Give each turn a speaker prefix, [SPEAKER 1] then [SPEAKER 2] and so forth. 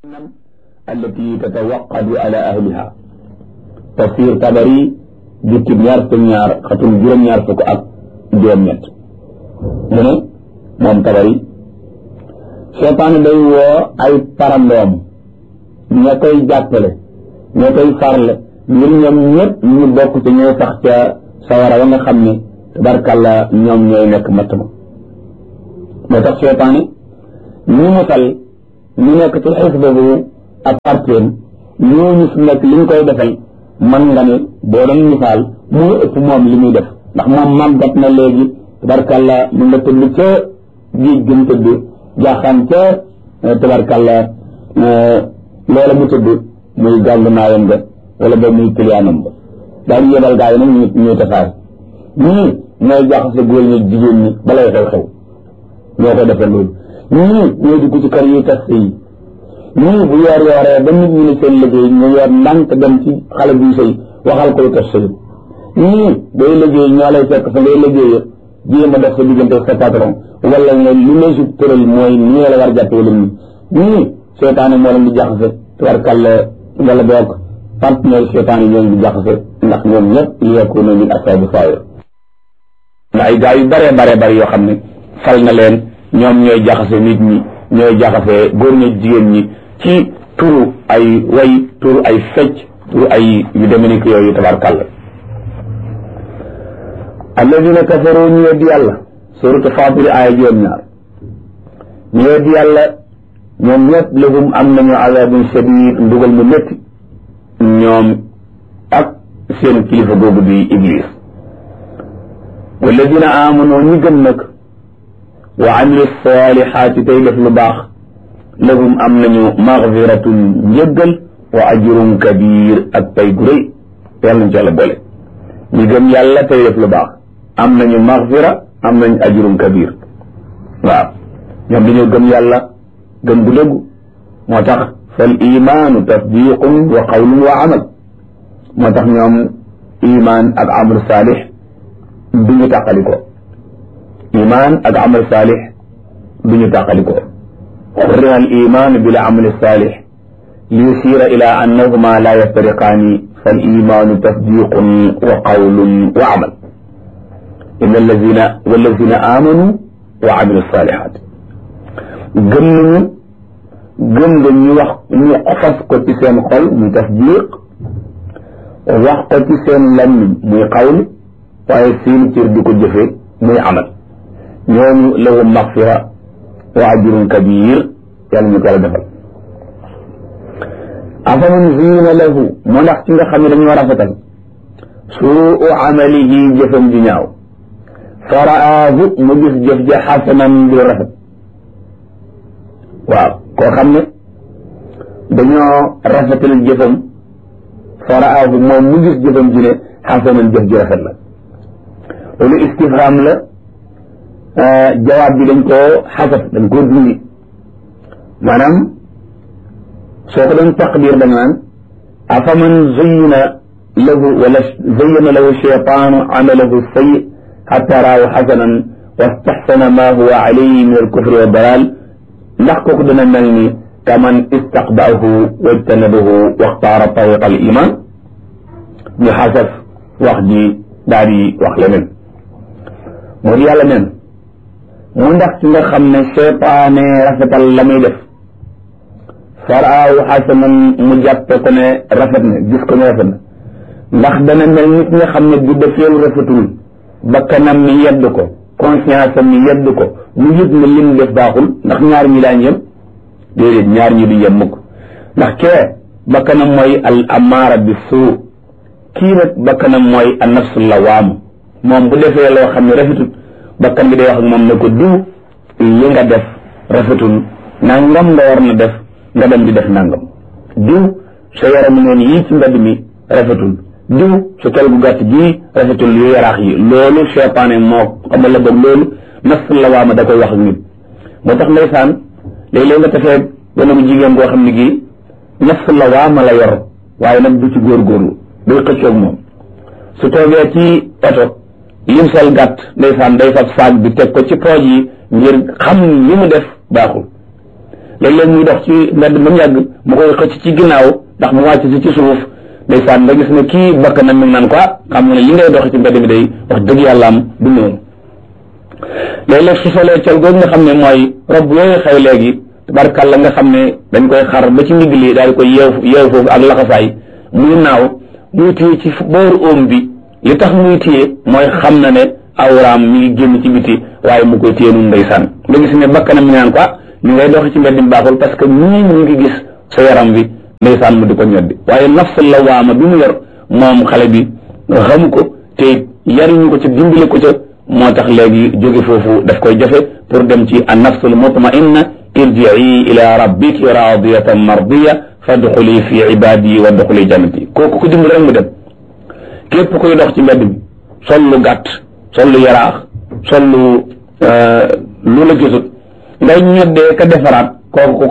[SPEAKER 1] التي تتوقد على أهلها تفسير tabari jukki ñaar fukk ñaar xatum juróom ñaar fukk ak juróom ñett mu ne moom tabari seytaane day woo ay parandoom ña koy jàppale ña koy farle ngir ñoom ñëpp ñu bokk ci ñooy sax ca sawara wa nga xam ne tabarkàlla ñoom ñooy nekk matt ma moo tax seytaane ñu musal ñu nekk ci xisba bu ak parteem ñooñu fi nekk li ñu koy defal man nga ne boo doon misaal moo ëpp moom li muy def ndax moom màggat na léegi tabarkàlla mu nga tëdd ca géej gën tëdd jaaxaan ca tabarkàlla loola mu tëdd muy gàllu naayam nga wala ba muy kiliyaanam ba daal yebal gaa yi nag ñu ñuy tasaare ñii ñooy jaxase góor ñi jigéen ñi balay xew-xew ñoo ko defee loolu ñii ñooy dugg ci kër yi tas yi ñii bu yoor yooree ba nit ñi ne seen liggéey ñu yor ndànk dem ci xale buy sëy waxal ko lu tas sëy ñii booy liggéey ñoo lay fekk fa ngay liggéey jéem a def sa diggante sa patron wala nga lu la si tëral mooy nii la war jàppe wala nii ñii seetaane moo leen di jaxase tubarkàlla wala boog partenaire seetaane ñoo leen di jaxase ndax ñoom ñëpp li yakunu min asaabi saayir na ay gaa yu bare bare bare yoo xam ne fal na leen ñoom ñooy jaxase nit ñi ñooy jaxase góor ñi jigéen ñi ci turu ay way turu ay fecc turu ay yu deme ni ko yooyu tabarkàlla alladina kafaru ñu weddi yàlla suratu fatir aaya juróom ñaar ñu weddi yàlla ñoom ñëpp lahum am nañu azabun shadid ndugal mu métti ñoom ak seen kilifa googu di iblis walladina amanu ñi gëm nag wa amilu salihaati tey def lu baax lahum am nañu maxfiratun njëggal wa ajrun kabir ak pay gu rëy yàlla nañ ci yàlla boole ñi gëm yàlla tey def lu baax am nañu maxfira am nañu ajrun kabir waaw ñoom dañoo gëm yàlla gëm gu dëggu moo tax fal imaanu tasdiqun wa qawlun wa amal moo tax ñoom iman ak amal saalix du ñu tàqaliko iman ak amal saalix du ñu tàqaliko xurrima al iman bil amal saalix li yusira ila annahuma la yaftariqaani fal imaanu tasdiqun wa qawlun wa amal inna allazina wallazina amanu wa amilu salihat gëm nañu gëm nga ñu wax ñu fas ko ci seen xol muy tasdiq wax ko ci seen lammiñ muy qawl waaye seen cër di ko jëfe muy amal ñooñu lahum maxfira wa ajrun kabir yàlla ñu ko la defal afaman ziina lahu moo ndax ci nga xam ne dañoo rafetal suu amalihi jëfam ji ñaaw faraahu mu gis jëf ja xasanan di rafet waaw koo xam ne dañoo rafetal jëfam faraahu moom mu gis jëfam ji ne xasanan jëf ji rafet la loolu istifham la jawaab bi dañ koo xasaf dañ koo dindi maanaam soo ko doon taqdir da nga naan afaman zayyana lahu wala zayyana lahu shaytaanu amalahu sayyi xatta raahu xasanan wastaxsana ma huwa alayhi min alkufri wa dalal ndax kooku dana mel ni kaman istaqbaahu wajtanabahu waxtaara tariqa al iman ñu xasaf wax ji daal di wax leneen moo di yàlla neen mu ndax ci nga xam ne seytaane rafetal la muy def faraahu xasanan mu jàppe ko ne rafet na gis ko ne rafet na ndax dana mel nit nga xam ne bu defee lu rafetul bakkanam mi yedd ko conscience am mi yedd ko mu yëg ne lim def baaxul ndax ñaar ñi daañ yem déedéet ñaar ñi du yem mukk ndax kee bakkanam mooy al amaara bi suu kii nag bakkanam mooy an nafsu lawaam moom bu defee loo xam ne rafetul bakkan bi day wax ak moom ne ko diw li nga def rafetul nangam nga war na def nga dem di def nangam diw sa yaramu neen yii ci mbedd mi rafetul diw sa kel gu gàtt gii rafetul yu yaraax yi loolu seytaane moo xamal la boog loolu nafsu lawaama da koy wax ak nit moo tax ndeysaan léeg-léeg nga tafee gone bu jigéen goo xam ne gii nafsu lawaama la yor waaye nag du ci góorgóorlu day xëccoog moom su toogee ci oto lim sol gàtt ndeysaan day fab saag bi teg ko ci pooj yi ngir xam li mu def baaxul léeg-léeg muy dox ci mbedd ba mu yàgg mu koy xëcc ci ginnaaw ndax mu wàcc si ci suuf ndeysaan nga gis ne kii bakk na mi ngi naan ko xam nga ne li ngay dox ci mbedd mi day wax dëgg yàlla am du noonu léeg-léeg su solee col googu nga xam ne mooy rob yooyu xew léegi tabarkàlla nga xam ne dañ koy xar ba ci ndigg li daal di koy yeew yeew foofu ak laxasaay muy naaw muy téye ci booru oom bi li tax muy téye mooy xam na ne awraam mi ngi génn ci biti waaye mu koy téye nun ndeysaan nga gis ne bakkanam mi naan ko ni ngay doxi ci mbedd mi baaxul parce que nii mu ngi gis sa yaram bi ndeysaan mu di ko ñoddi waaye nafs lawaama bi mu yor moom xale bi xamu ko te yariñu ko ca dimbale ko ca moo tax léegi jóge foofu daf koy jafe pour dem ci an nafsul mutmainna irjii ila rabbiki radiyatan mardiya fadxuli fi ibadi wa dxuli jannati kooku ko dimbal rek mu dem képp koy dox ci mbedd mi sol lu gàtt sol lu yaraax sol lu lu la gisut ngay ñoddee ka defaraat kooku